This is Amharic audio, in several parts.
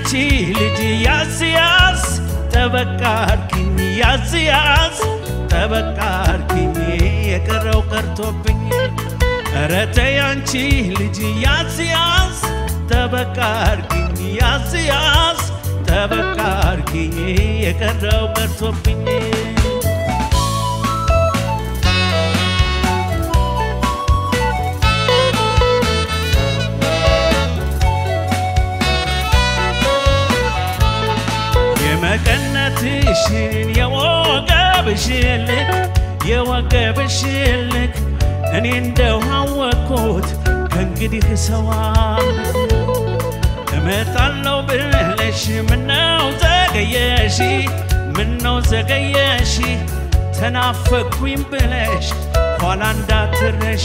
ያንቺ ልጅ ያዝ ያዝ ጠበቃ አርኪኝ ያዝ ያዝ ጠበቃ አርኪኝ የቀረው ቀርቶብኝ ኧረ ተይ ያንቺ ልጅ ያዝ ያዝ ጠበቃ አርኪኝ ያዝ ያዝ ጠበቃ አርኪኝ የቀረው ቀርቶብኝ የመቀነትሽን የወገብሽን ልክ የወገብሽን ልክ እኔ እንደው አወቅኩት ከእንግዲህ ሰዋል እመጣለሁ ብለሽ ምነው ዘገየሽ ምነው ዘገየሽ ተናፈቅኩኝ ብለሽ ኋላ እንዳትረሺ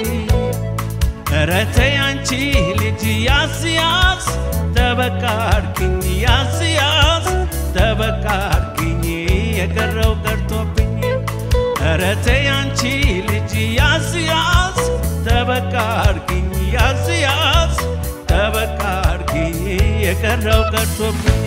ኧረ ተይ አንቺ ልጅ ያዝ ያዝ ጠበቃ አርጊኝ ያዝ ያዝ ጠበቃ አርጊኝ የቀረው ቀርቶብኝ ኧረ ተይ አንቺ ልጅ ያዝ ያዝ ጠበቃ አርጊኝ ያዝ ያዝ ጠበቃ አርጊኝ የቀረው ቀርቶብኝ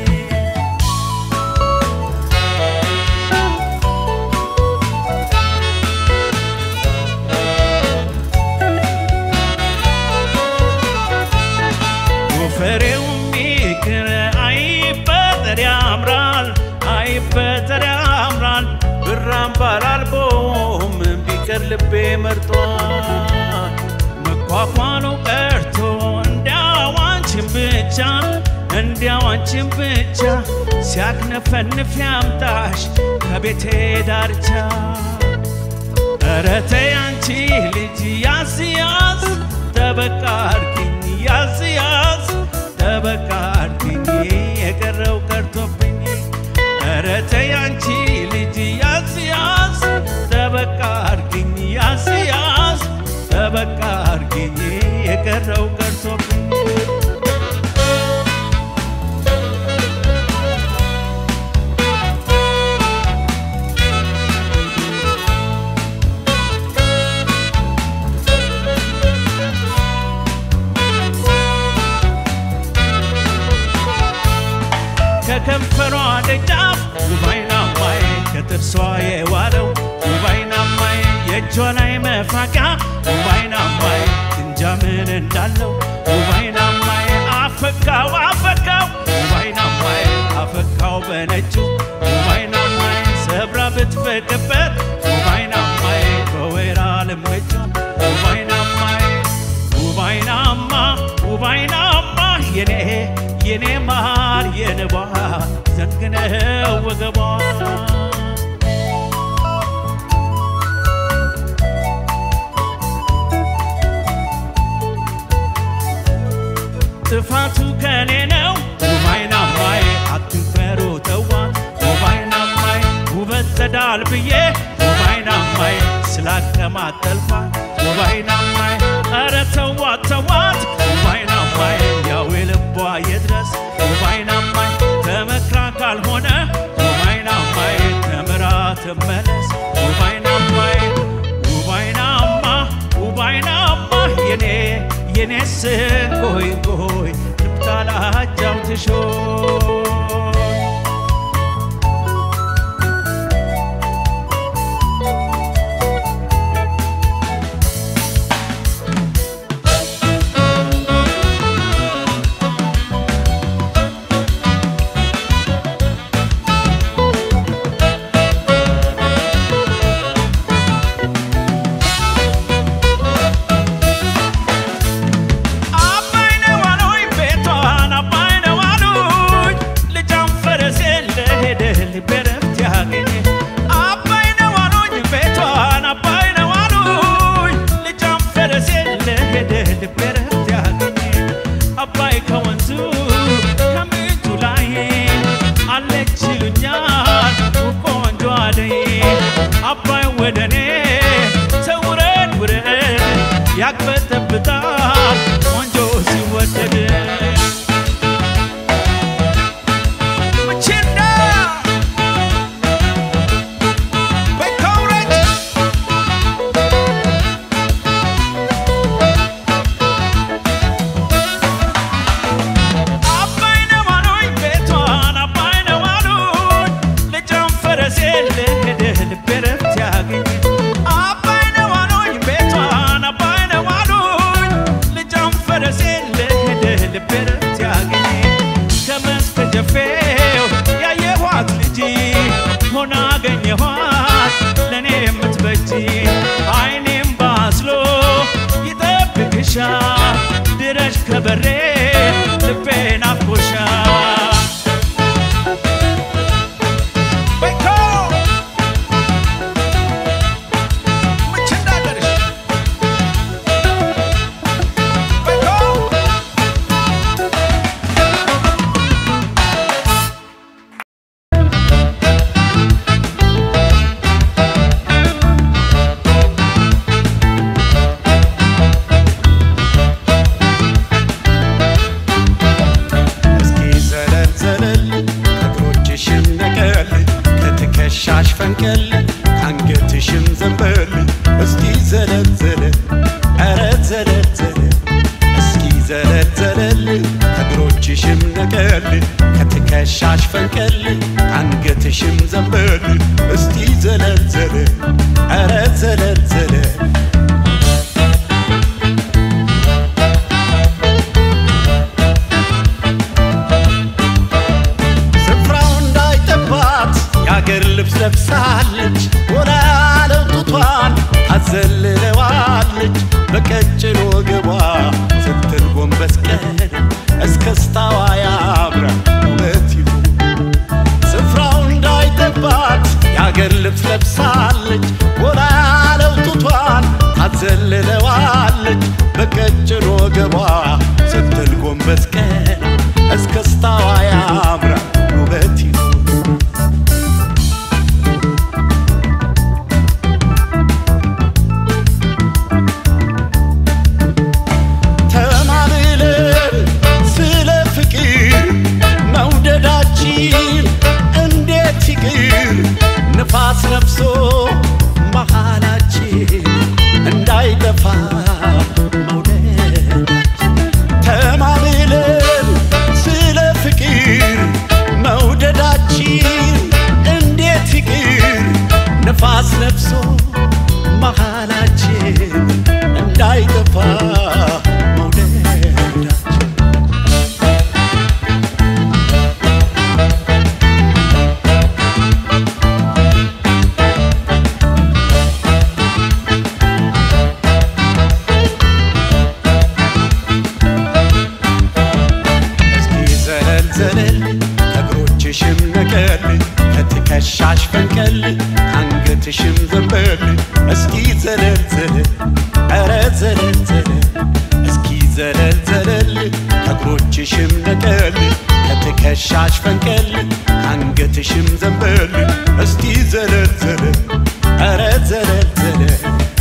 ጎፈሬው ሚክር አይበጠር ያምራል አይበጠር ያምራል ብራም ባላልቦም ቢቀር ልቤ መርጧል መኳኳሉ ቀርቶ እንዲያው አንቺን ብቻ እንዲያው አንቺን ብቻ ሲያክነፈንፍ ያምጣሽ ከቤቴ ዳርቻ ኧረ ተይ አንቺ ልጅ ያዝ ያዝ ጠበቃ አርጊኝ ያዝ ያዝ ጠበቃ አርጊኝ የቀረው ቀርቶብኝ ኧረ ተይ አንቺ ልጅ ያዝ ያዝ ጠበቃ አርጊኝ ያዝ ያዝ ጠበቃ አርጊኝ የቀረው ቀርቶብኝ ከከንፈሯ ደጃፍ ውባይናማይ ከጥርሷ የዋለው ውባይናማይ የእጇ ላይ መፋቂያ ውባይናማይ እንጃ ምን እንዳለው ውባይናማይ አፈካው አፈካው ውባይናማይ አፈካው በነጩ ውባይናማይ ሰብራ ብትፈቅበት ውባይናማይ በወይራ ልምጩ ውባይናማይ ውባይናማ ውባይናማ የኔ የኔ ማር የንባ ዘንግነው ወገቧ ጥፋቱ ከኔ ነው ውባይናማይ አትንፈሩ ተዋ ውባይናማይ ውበት ጸዳል ብዬ ውባይናማይ ስላቀማጠልኳት ውባይናማይ ኧረ ተዋት ተዋት ውባይናማይ ያው የልቧ የድረስ ውባይናማይ ተመክራ ካልሆነ ውባይናማይ ተምራ ትመለስ ውባይናማይ ውባይናማ ውባይናማ የኔ የኔ ስንጎይ ጎይ ልብታላጃው ትሾይ አባይ ወደኔ ተውረድ ውረድ ያቅበጠብጣል ቆንጆ ሲወደድ ምችንዳ በከውረድ አባይ ነው ድረሽ ከበሬ ልቤ ናፍቆሻ ቤኮ ምች እንዳገርሽ ቤኮ እስኪ ዘለል ዘለል ከእግሮችሽም ነቀል ከትከሻሽ ፈንቀል ከአንገትሽም ዘንበል እስኪ ዘለል ዘለል ኧረ ዘለል ዘለል እስኪ ዘለል ዘለል ከእግሮችሽም ነቀል ከትከሻሽ ፈንቀል ከአንገትሽም ዘንበል እስቲ ዘለል ዘለል ኧረ ዘለል ዘለል ስፍራው እንዳይጠባት የአገር ልብስ ለብሳለች ወላ ያለው ጡቷን አዘልለዋለች በቀጭን ወገቧ ስትል ጎንበስ ቀን እስከስታዋ ያምራ ውበት ይሁን ስፍራው እንዳይጠባት የአገር ልብስ ለብሳለች ወላ ያለው ጡቷን ታዘልለዋለች በቀጭን ወገቧ ስትል ጎንበስ ቀን እስከስታዋ ያምራ ውበት ይሁን ተማምለን ስለ ፍቅር መውደዳችን እንዴት ይቅር ንፋስ ነፍሶ መሃላችን እንዳይጠፋ መውደዳችን ተማምለን ስለ ፍቅር መውደዳችን እንዴት ይቅር ንፋስ ነፍሶ መሃላችን እንዳይጠፋ መውደዳችን እስኪ ዘለል ዘለል ከእግሮችሽም ነቀል ከትከሻሽ ፈንቀል ከአንገትሽም ዘንበል እስኪ ዘለል ዘለል ኧረ ዘለል ዘለል እስኪ ዘለል ዘለል ከእግሮችሽም ነቀል ከትከሻሽ ፈንቀል ከአንገትሽም ዘንበል እስቲ ዘለል ዘለል ኧረ ዘለል ዘለል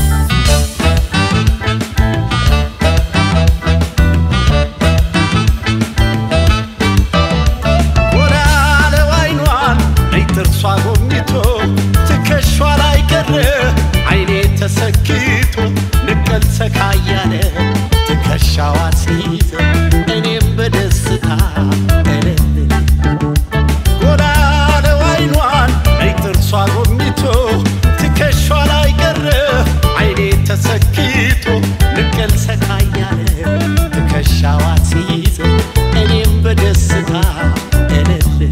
ጎላ ያለው አይኗን ነይ ጥርሷ ጎብኝቶ ትከሿ ላይ ቀረ አይኔ ተሰክቶ ንቀል ሰካያለ ትከሻዋ ሲይዘ እኔም በደስታ እልል ጎላ ያለው አይኗን ነይ ጥርሷ ጎብኝቶ ትከሿ ላይ ቀረ አይኔ ተሰክቶ ንቀል ሰካያለ ትከሻዋ ሲይዘ እኔም በደስታ እልል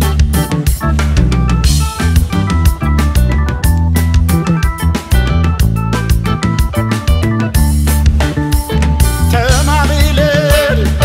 ተማምለን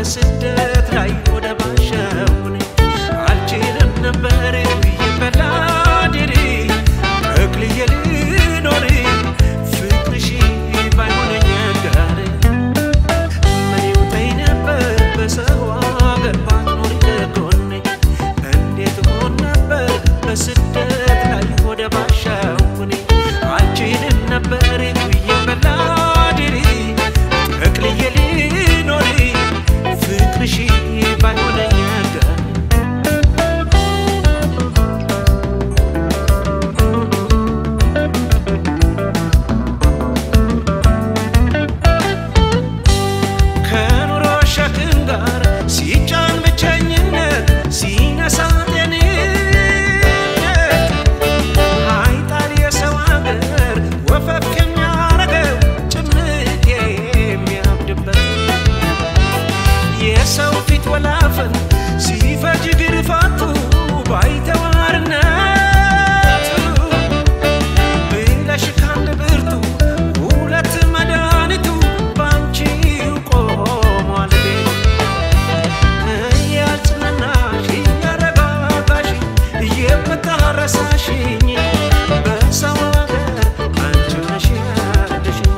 በስደት ላይ ወደ ባሸውን አልችልም ነበር የበላድሪ ተክልዬ ልኖር ፍቅርሽ ባይሆነኝ ጋር ምን ይውጠኝ ነበር በሰው አገር ባትኖሪ ከጎኔ እንዴት ሆን ነበር በስደት ላይ ወደ ባሻውኔ አልችልም ነበር የበላድሪ ተክልዬ ልኖር ፍቅርሽ ባይሆነኝ ጋር ከኑሮ ሸክም ጋር ሲጫን ብቸኝነት ሲነሳ ጤንነት አይጣል የሰው አገር ወፈፍ የሚያረገው ጭምት የሚያብድበት የሰው ፊት ወላፈን ሲፈጅ ግርፋቱ ባይተዋርነቱ ብለሽ ካንድ ብርቱ ሁለት መድኃኒቱ ባንቺው ቆሟል ቤት እያጽናናሽ እያረጋጋሽ የምታረሳሽኝ በሰው አገር አንቺ ነሽ ያለሽኝ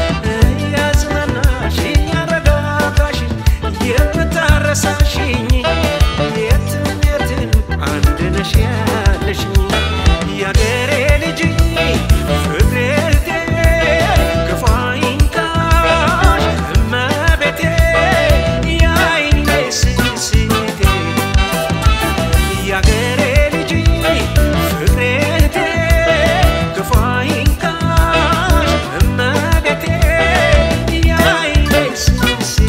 እያጽናናሽ እያረጋጋሽ የምታረሳሽኝ የትም የትም አንድ ነሽ ያለሽኝ የአገሬ ልጅ ፍቅሬቴ ክፉ አይንካሽ እመቤቴ የዓይኔ ስስቴ የአገሬ ልጅ ፍቅሬቴ ክፉ አይንካሽ እመቤቴ የዓይኔ ስስቴ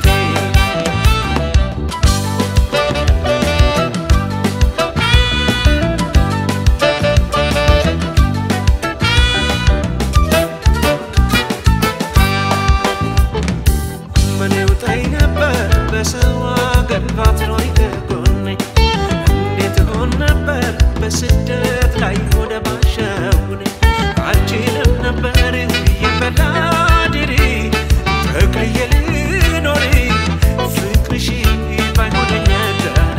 ምን ይውጠኝ ነበር በሰው አገር ባትኖሪ ከጎኔ እንዴት ሆን ነበር በስደት ላይ ወደ ባሸውኔ አልችልም ነበር የበላድሪ ተክልዬ ልኖር ፍቅርሽ ባይሆነኝ ጋር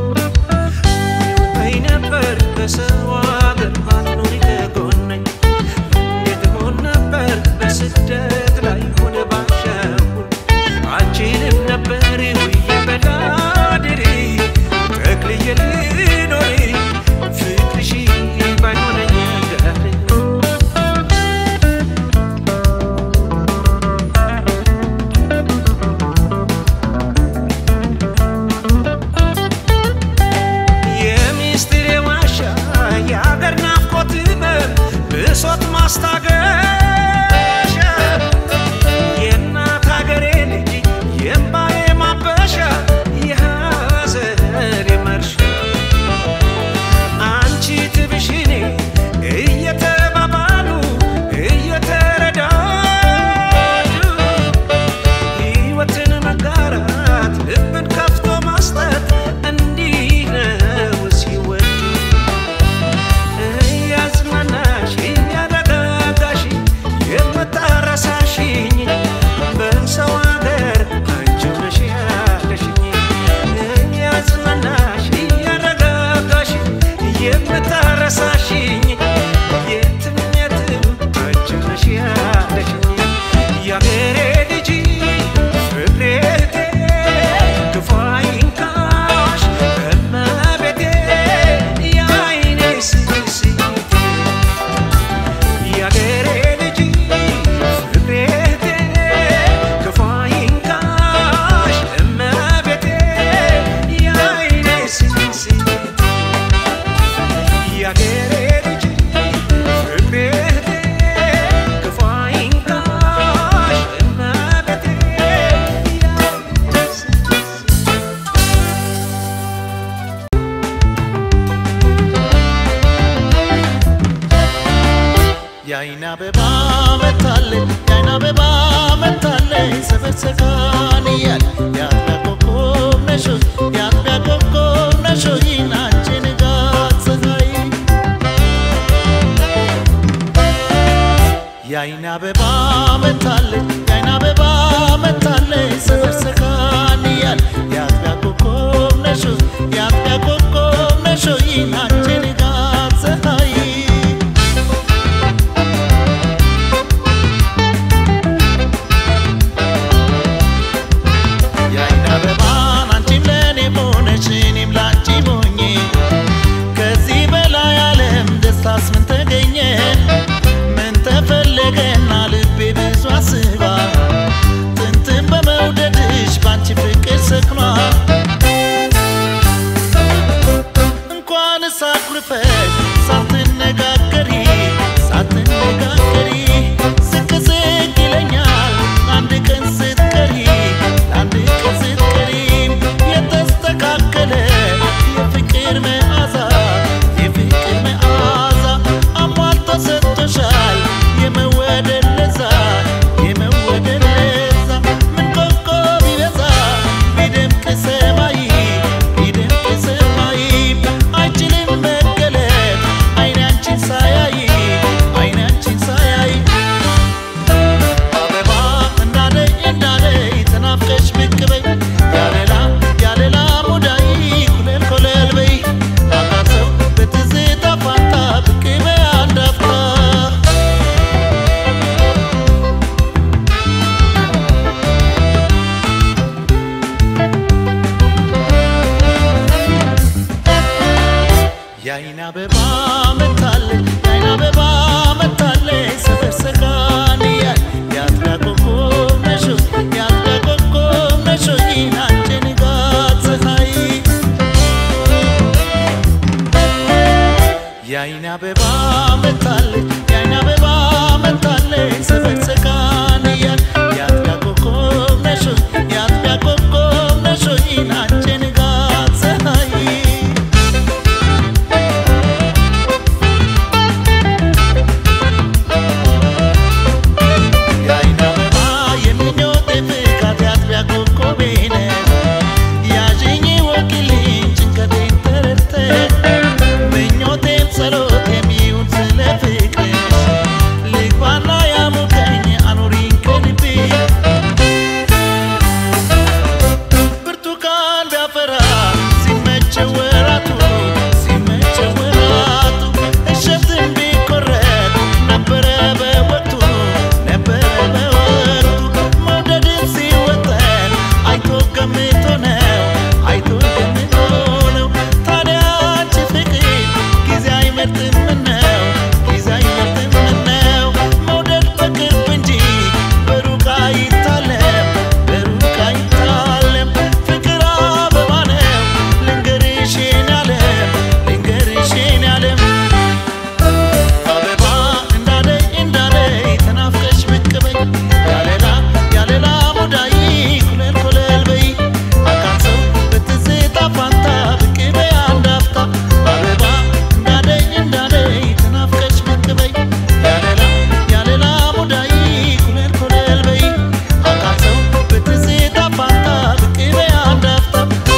ይውጠኝ ነበር በሰው አገር ባትኖሪ ከጎኔ እንዴት ሆን ነበር በስደት ላይ ሆነ ባሸውን አልችልም ነበር ውዬ በላድሪ ተክልዬ ልኖር ፍቅርሽ ባይሆነኝ ጋር የሚስጥር ዋሻ የአገር ናፍቆት ህመም ብሶት ማስታገሻ የእናት ሀገሬ ልጅ የእምባዬ ማበሻ አበባን አንቺም ለእኔ ሆነሽ እኔም ላንቺ ሆኜ ከዚህ በላይ ዓለም ደስታስ ምን ተገኘ? ምን ተፈለገና ልቤ ብዙ አስባ ጥንትን በመውደድሽ ባንቺ ፍቅር ሰክኗል። እንኳን ሳኩርፈሽ ሳትነጋገሪ ሳትነጋገሪ ዝቅ ዝቅ ይለኛል አንድ ቀን ስትቀሪ አንድ ቀን ስትቀሪ የተስተካከለ የፍቅር መዓዛ የፍቅር መዓዛ አሟልቶ ሰጥቶሻል የመወደድ ለዛ የመወደድ ለዛ ምን ኮከብ ቢበዛ ቢደምቅ ሰማይ ቢደምቅ ሰማይ አይችልም መገለጥ አይኔ አንቺን ሳያይ አይኔ አንቺን ሳያይ አበባ እንዳለይ እንዳለይ ተናፍቀሽ ብቅ በይ ያለላ ያለላ ሙዳይ ኩለል ኮለል በይ አቃተው በትዝታ ፋንታ ብቅ በይ አንድ አፍታ የአይን አበባ መታለች የአይን አበባ መታለች ሰፈር ሰጋን እያል የአጥቢያ ኮከብ ነሽ ሆይ የአጥቢያ ኮከብ ነሽ ሆይ አንቺ ንጋት ፀሐይ የአይን አበባ መታለች የአይን አበባ መታለች ሰፈር ሰጋን እያል የአጥቢያ ኮከብ ነሽ ሆይ የአጥቢያ ኮከብ ነሽ ሆይ አንቺ ንጋት ፀሐይ የአይን አበባ የምኞቴ ፍካት የአጥቢያ ኮከቤ ነሽ ያዥኝ ወኪልኝ ጭንቀቴን ተረድተሽ ምኞቴም ጸሎቴም ይሁን ስለ ፍቅርሽ ልግባና ያሙቀኝ አኑሪኝ ከልቤ ብርቱካን ቢያፈራ ሲመቸው ወራቱ ሲመቸው ወራቱ እሸትም ቢቆረጥ ነበረ በወቅቱ ነበረ በወቅቱ መውደድን ሲወጠን አይቶ ገምቶ ነው አይቶ ገምቶ ነው ታዲያ አንቺ ፍቅር ጊዜ አይመርጥም ነው ጊዜ አይመርጥም ነው መውደድ በቅርብ እንጂ በሩቅ አይታለም በሩቅ አይታለም ፍቅር አበባ ነው ልንገርሽ የኔ ዓለም ልንገርሽ የኔ ዓለም አበባ እንዳለይ እንዳለይ ተናፍቀሽ ብቅ በይ ያለላ ያለላ ሙዳይ ኩለል ኩለል በይ አካንሰው በትዝታ ፋንታ ብቅ በይ አንድ አፍታ አበባ እንዳለይ እንዳለይ ተናፍቀሽ ብቅ በይ ያለላ ያለላ ሙዳይ ኩለል ኩለል በይ አካንሰው በትዝታ ፋንታ ብቅ በይ አንድ አፍታ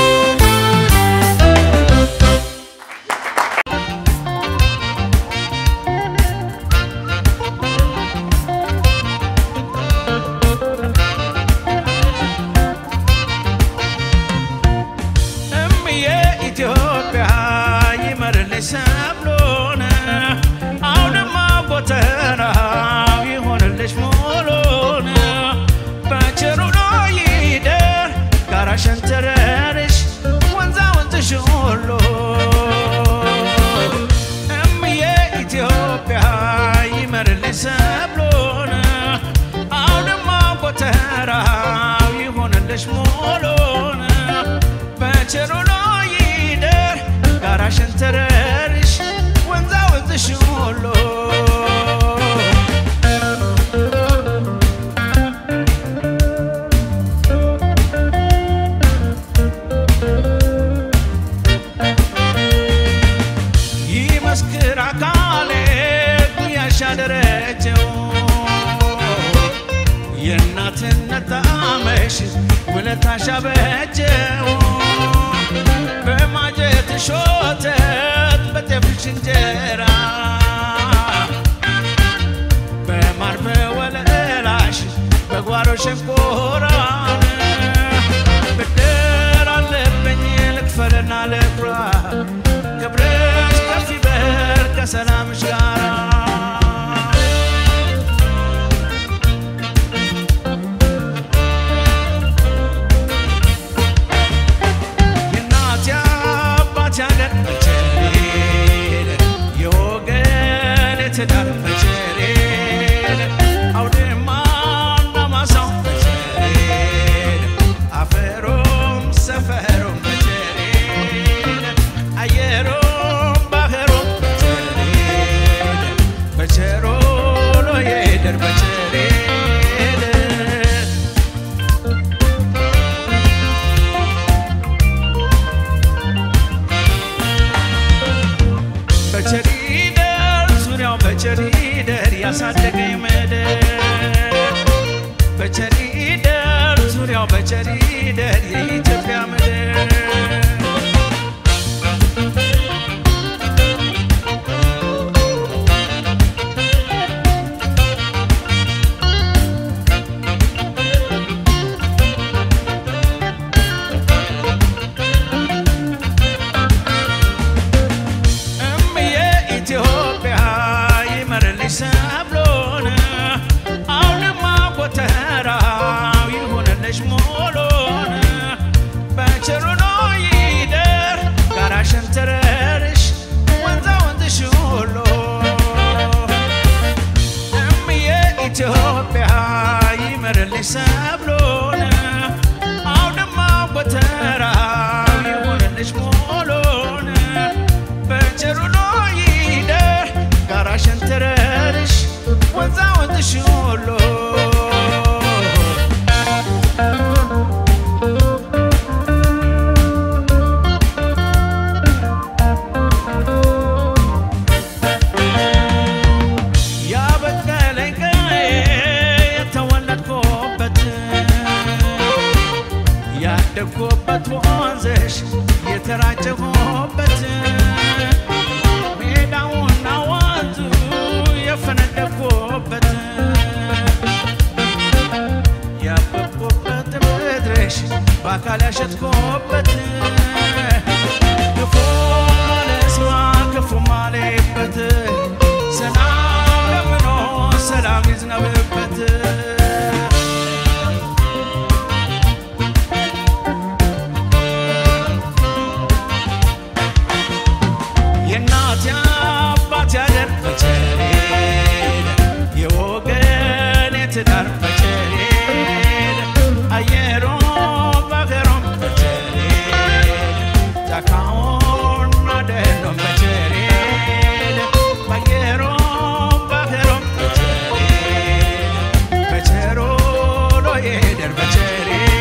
እምዬ ኢትዮጵያ ይመርልሽ ሰብሎን አውድማ ጎተራው ይሆንልሽ ሞሎን በቸሩ ይደር ጋራ ሸንተረርሽ ወንዛ ወንዝሽ ሁሉ እምዬ ኢትዮጵያ ይመርልሽ ሰብሎን አውድማ ጎተራው ይሆንልሽ ሞሎን በቸሩ ይደር ጋራ ሸንተረርሽ ወንዛ ወንዝሽ ሁሉ ይመስክር አካሌ ጉያሻ ደረጀው የእናትነት ጣዕምሽ ውለታሽ አበጀው በማጀትሽ ወተት በጤፍሽ እንጀራ በማር በወለላሽ በጓሮ ሸንኮራን ብድር አለብኝ ልክፈልና ልኩራ ክብርሽ ከፍ ይበል ከሰላምሽ ጋራ ያሳደገኝ ምድር በቸሪደር ዙሪያው በቸሪደር የኢትዮጵያ ምድር እምዬ ኢትዮጵያ ይመርልሽ ሰብሎን አውድማ ጎተራው ይሁንልሽ ሞሎን በቸሩኖ ይደር ጋራ ሸንተረርሽ ወንዛ ወንዝሽ ሁሉ እምዬ ኢትዮጵያ ይመርልሽ ሰብሎን አውድማ ጎተራው ይሁንልሽ ሞሎን በቸሩሎ ይደር ጋራ ሸንተረርሽ ወንዛ ወንዝሽ ሁሉ ያበቀለኝ ቀዬ የተወለድኩበት ያደግኩበት ወንዝሽ የተራጨሁበት ሜዳውና ወንዙ የፈነደኩበት ያበቅኩበት ምድርሽ በአካል ያሸጥኩበት ክፉ ማለስማ ክፉ ማሌበት ሰላም ለምኖ ሰላም ይዝነብበት የእናት አባት ያደር በቸሬ የወገን የትዳር በቸሬ አየሮ ባገሮም በቸሬ ጫካውና ደኖም በቸሬ ባየሮ ባገሮም በቸሬ በቸሮ ሎዬደር በቸሬ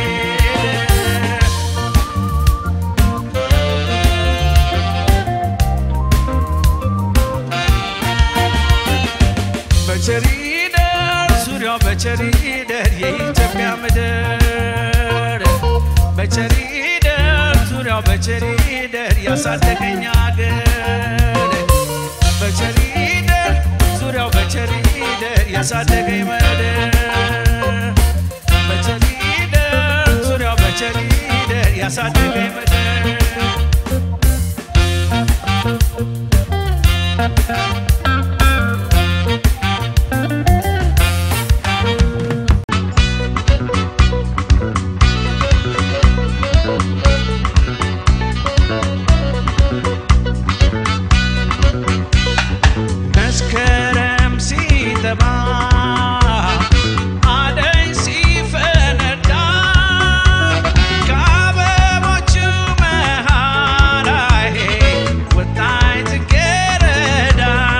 በቸሪደር ዙሪያው በቸሪደር የኢትዮጵያ ምድር በቸሪደር ዙሪያው በቸሪደር ያሳደገኝ አገር በቸሪደር ዙሪያው በቸሪደር ያሳደገኝ ምድር በቸሪደር ዙሪያው በቸሪደር ያሳደገኝ ምድር መስከረም ሲጠባ አደይ ሲፈነዳ ከአበቦቹ መሃል ላይ ወጣች ጽጌረዳ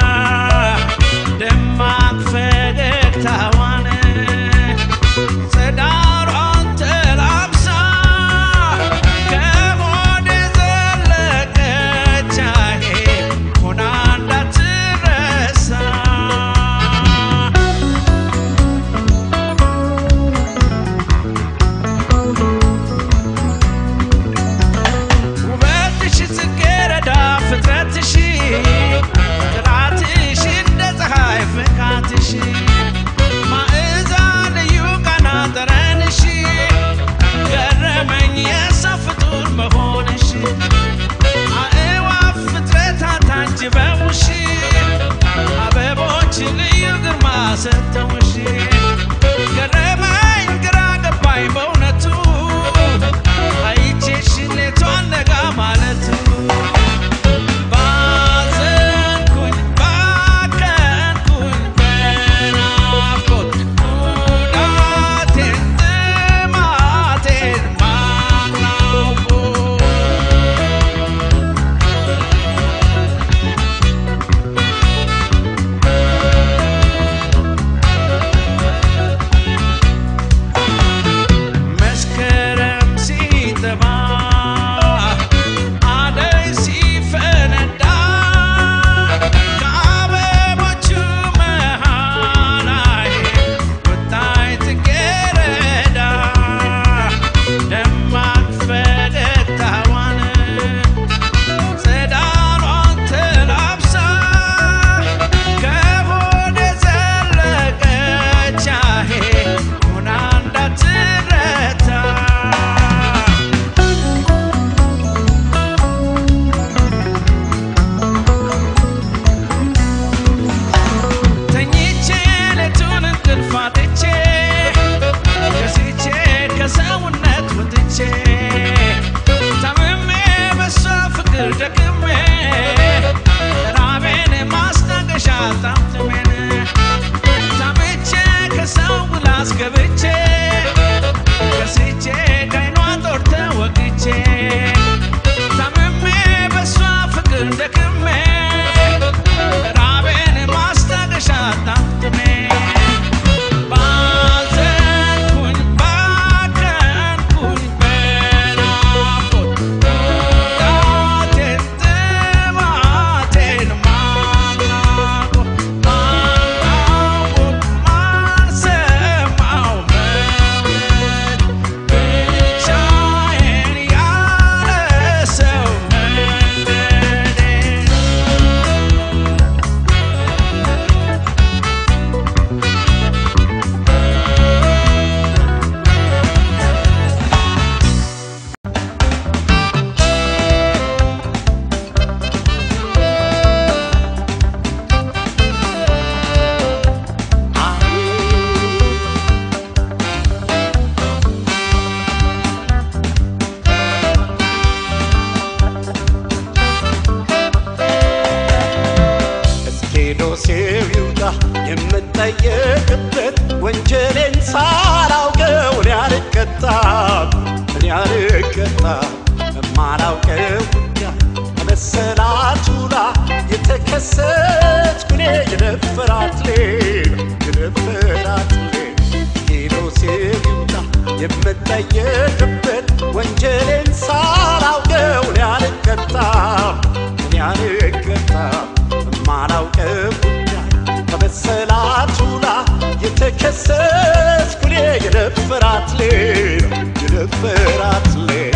የምጠየቅበት ወንጀሌን ሳላውቀው እኔ አልቀጣም እኔ አልቀጣም የማላውቀው ጉዳይ በመሰላቱ ላይ የተከሰትኩ እኔ የደፈራት ሌላ የደፈራት ሌላ ሄዶ ሲሉታ የምጠየቅበት ወንጀሌን ሳላውቀው እኔ አልቀጣም እኔ አልቀጣም የማላውቀው ጉዳይ በመሰላቱ ላይ የተከሰትኩ እኔ የደፈራት ሌላ የደፈራት ሌላ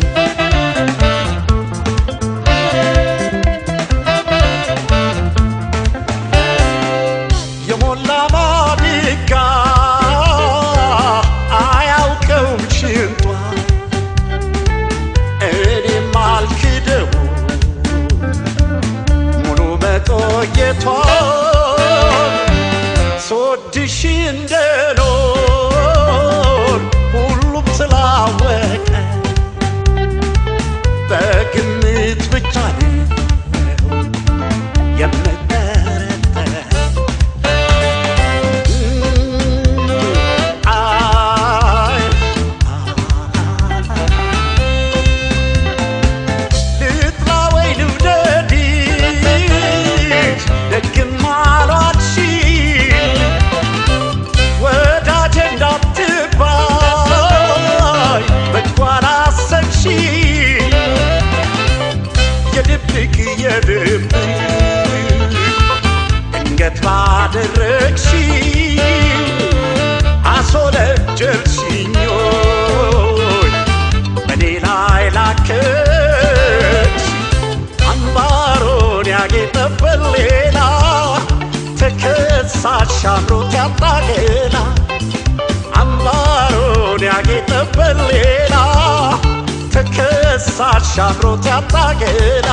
የሞላ ማዲጋ አያውቀውም ሽንቷ እኔም አልክደው ሙሉ መቆየቷ ስወድሽ እንደኖር ሁሉም ስላወቀ በግምት ብቻ ነው የምጠረጠር አይ ልጥላ ወይ ልውደድሽ ደግም አሏልሽኝ ወዳጄ እንዳትባይ በጎ አላሰብሽኝ የድብቅ የድብቅ ድንገት ባደረግሽ አስወነጀልሽኝ ሆይ በኔ ላይ ላከች አምባሮን ያጌጠበት ሌላ ተከሳሽ አምሮት ያጣ ገላ አምባሮን ያጌጠበት ሌላ ተከሳሽ አምሮት ያጣ ገላ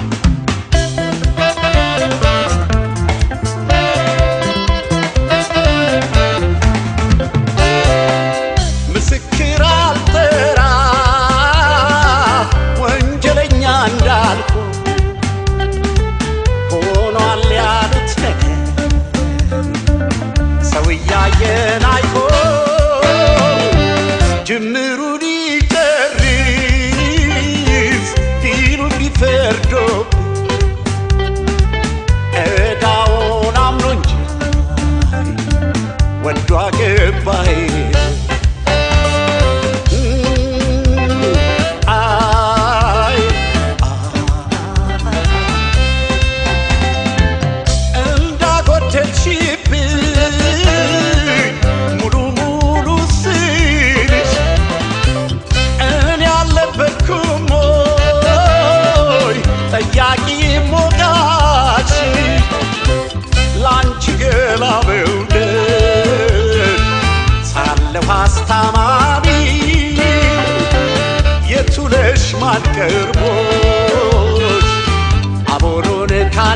ምስክር አልጠራ ወንጀለኛ እንዳልኩ ሆኗል ያሉት ነገር ሰው እያየን አይሆን ጅምሩን ይጨርስ ፊሉ ቢፈርዶብኝ ዕዳውን አምኖ እንጂ ወዶ አገባይ አይ እንዳጎደልሽብኝ ሙሉ ሙሉ ስልሽ እኔ አልነበርኩም ወይ ጠያቂ ሞጋች ላንቺ ገላ መውደድ ሳለሁ አስታማሚ የቱለሽ ማልቀርቦች አቦሎን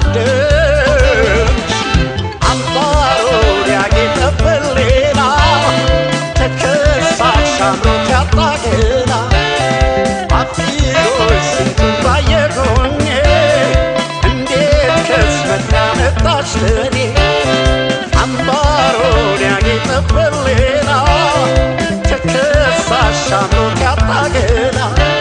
ካደምሽ አምባሮን ያጌጠበት ሌላ ተከሳሽ አምሮት ያጣ ገላ አፊሮች ስንቱን ባየጎኜ እንዴት ከስመት ያመጣች ለኔ አምባሮን ያጌጠበት ሌላ ተከሳሽ አምሮት ያጣ ገላ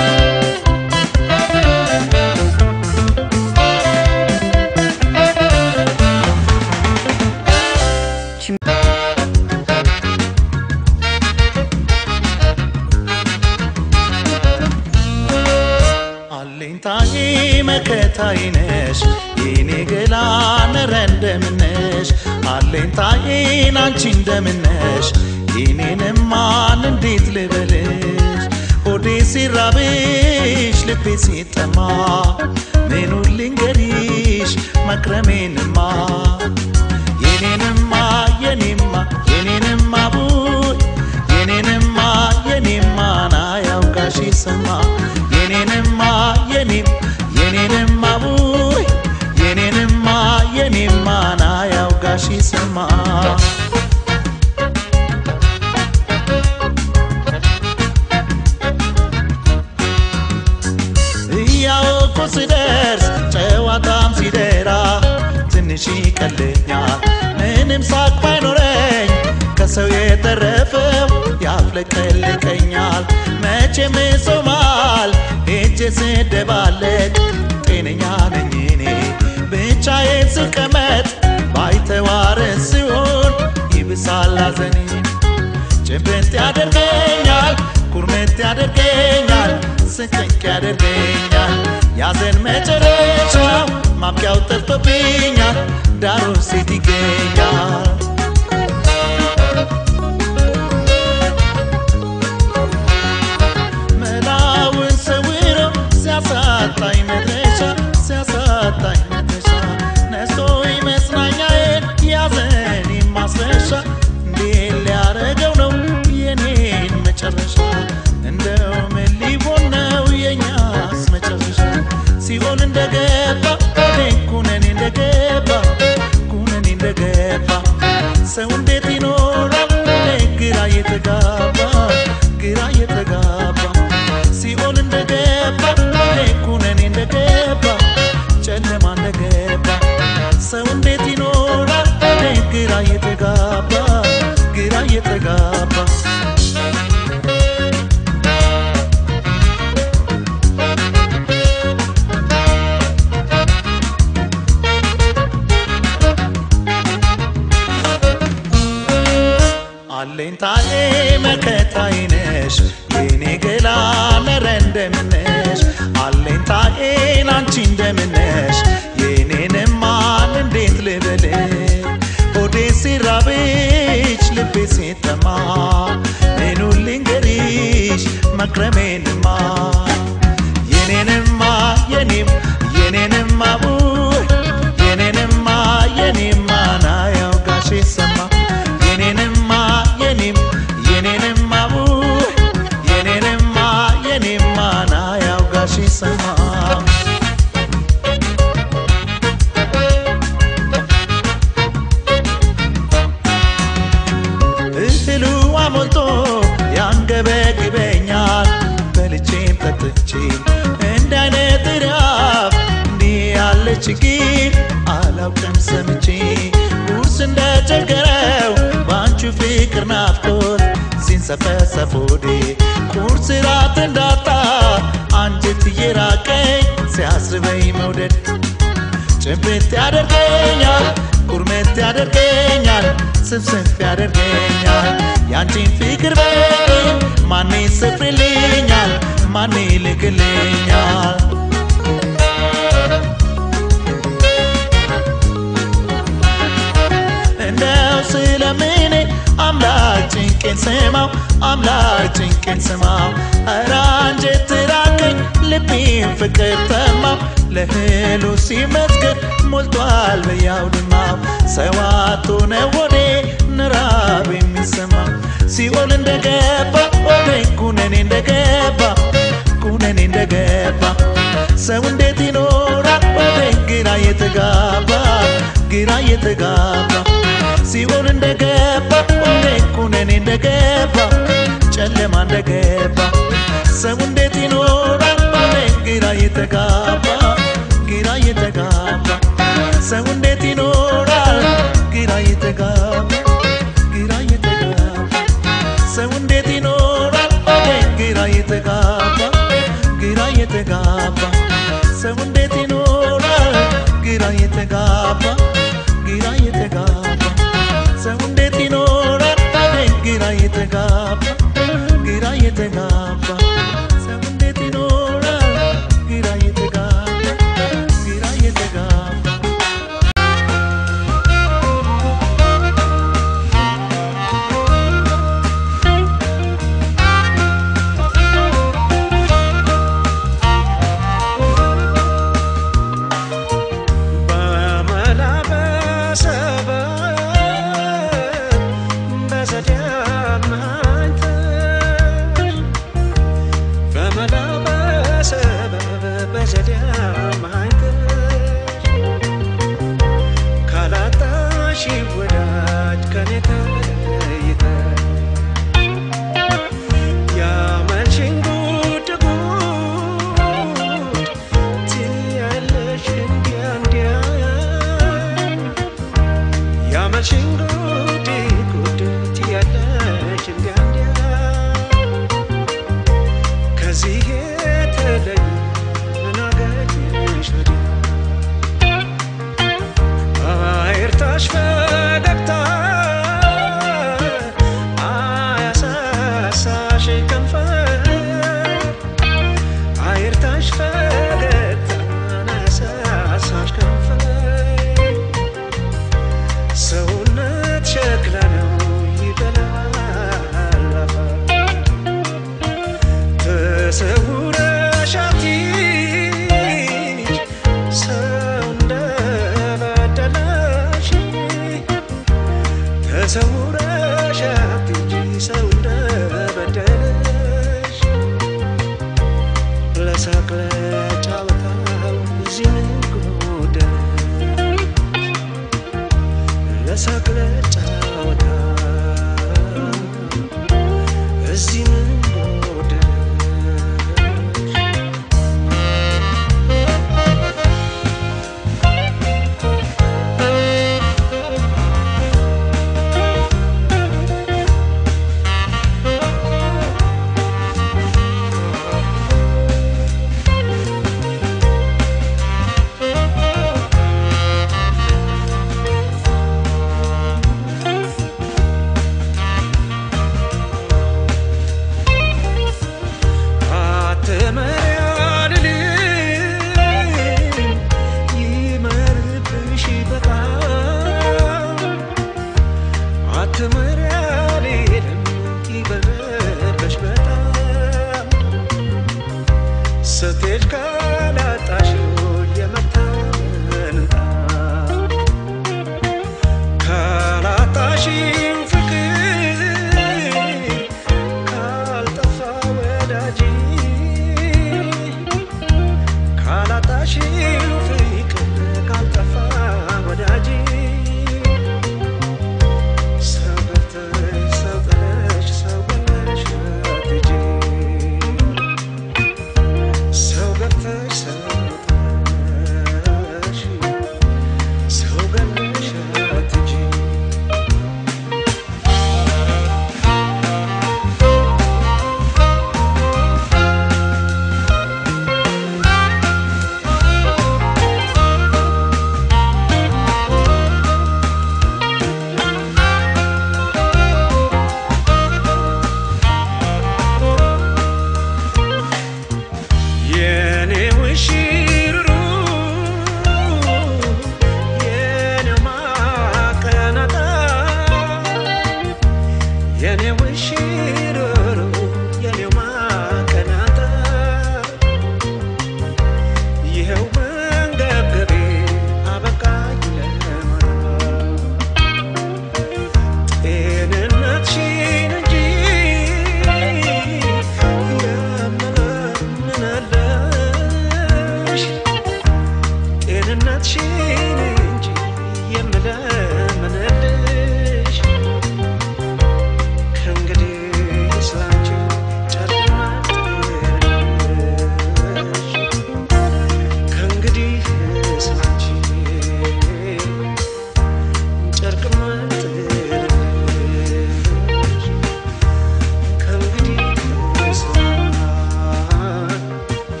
አለኝታዬ መከታዬ ነሽ የኔ ገላ ነረ እንደምነሽ አለኝታዬን አንቺ እንደምነሽ የኔንማን እንዴት ልበልሽ ሆዴ ሲራብሽ ልቤ ሲጠማ ምኑን ልንገሪሽ መክረሜንማ የኔንማ የኔማ የኔንማ ቡይ የኔንማ የኔማ ናያውቃሽ ይሰማ የኔንማ የኔም የኔንማ ቡይ የኔንማ የኔማ ናያውቃሽ ይሰማ እያወቁ ስደርስ ጨዋታም ሲደራ ትንሽ ይቀለኛል ምን ምንም ሳቅ ባይኖረኝ ከሰው የተረፈው ያፍለቀልቀኛል መቼም ጾማል ሄጄ ስደባለቅ ጤነኛ ነኝ እኔ ብቻዬን ስቀመጥ ባይተዋር ሲሆን ይብሳል ሐዘኔ ጭብጥ ያደርገኛል ኩርምት ያደርገኛል ስቅቅ ያደርገኛል ያዘን መጨረሻው ማብቂያው ጠፍቶብኛል ዳሩ ሴት ይገኛል መላውን ሰውሮ ሲያሳጣኝ መድረሻ ሲያሳጣኝ መድረሻ ነስቶኝ መጽናኛዬን ያዘኔ ማስረሻ እንዴት ሊያረገው ነው የኔን መጨረሻ እንደው ምን ሊሆን ነው የኛስ መጨረሻ ሲሆን እንደገባ እኔን ኩነኔ እንደገባ ኩነኔ እንደገባ ሰው እንዴት ይኖራል እኔ ግራ የተጋባ ግራ የተጋባ ሲኦል እንደገባ እኔ ኩነኔ እንደገባ ጨለማ እንደገባ ሰው እንዴት ይኖራል እኔ ግራ የተጋባ ግራ የተጋባ አለኝታዬ መከታዬ ነሽ የኔ ገላ ነረ እንደምነሽ አለኝታዬን አንቺ እንደምነሽ የኔንማን እንዴት ልበል ሆዴ ሲራብሽ ልቤ ሲጠማ ምኑ ልንገሪሽ መክረሜንማ የኔንማ የኔም የኔንማ ውይ የኔንማ የኔማ ናያው ጋሼ ሰማ የኔንማ የኔም የኔንማ ውይ የኔንማ የኔማ ናያው ጋሼ ሰማ እህሉ አሞልቶ ያንገበግበኛል በልቼም ጠጥቼም እንደ አይነት ራብ እንዲህ ያለ ችግር አላውቅም ሰምቼ ቁርስ እንደቸገረው በአንቺ ፍቅር ናፍቆት ሲንሰፈሰፍ ሆዴ ቁርስ ራት እንዳጣ አንጀት እየራቀኝ ሲያስበኝ መውደድ ጭብጥ ያደርገኛል ኩርምት ያደርገኛል ስብስብ ያደርገኛል ያንቺን ፍቅር በኔ ማኔ ይሰፍርልኛል ማኔ ይልክልኛል እንደው ስለምኔ አምላክ ጭንቄን ስማው አምላክ ጭንቄን ስማው ኧረ አንጀት ራቀኝ ልቤን ፍቅር ተማው ለህሉ ሲመስገን ሞልቷል በያውድማው ሰዋቶ ነው ወዴ ንራብ የሚሰማው ሲኦል እንደገባ ወደ ኩነኔ እንደገባ ኩነኔ እንደገባ ሰው እንዴት ይኖራል ወደ ግራ የተጋባ ግራ የተጋባ ሲኦል እንደገባ ወደ ኩነኔ እንደገባ ጨለማ እንደገባ ሰው እንዴት ይኖራል ወደ ግራ የተጋባ ግራ የተጋባ ሰው እንዴት ይኖራል ግራ የተጋባ ግራ የተጋባ ሰው እንዴት ይኖራል ወደ ግራ የተጋባ ግራ የተጋባ ሰው እንዴት ይኖራል ግራ የተጋባ ግራ የተጋባ ሰው እንዴት ይኖራል ወደ ግራ የተጋባ ግራ የተጋባ ሰው እንዴት ይኖራል ግራ የተጋባ ግራ የተጋባ በመላ በሰበብ በዘዴ አማኝተን የለኝ ምን አገኘሽ ወዲያ አይርታሽ ፈገግታ አያሳሳሽ ከንፈር አይርታሽ ፈገግታ አያሳሳሽ ከንፈር ሰውነት ሸክላ ነው ይበላል አፈር ተሰውረሽ አትሂጂ ሰው እንደበደለሽ ተሰውረሽ አትሂጂ ሰው እንደበደለሽ ለሳቅ ለጨዋታው እዚህ ምን ጎደለሽ ለሳቅ ለጨዋታው እዚህ ምን ጎደለሽ አትመሪያልልኝ ይመርብሽ በጣም አትመሪያልልኝ ይበረበሽ በጣም ስትሄድ ካላ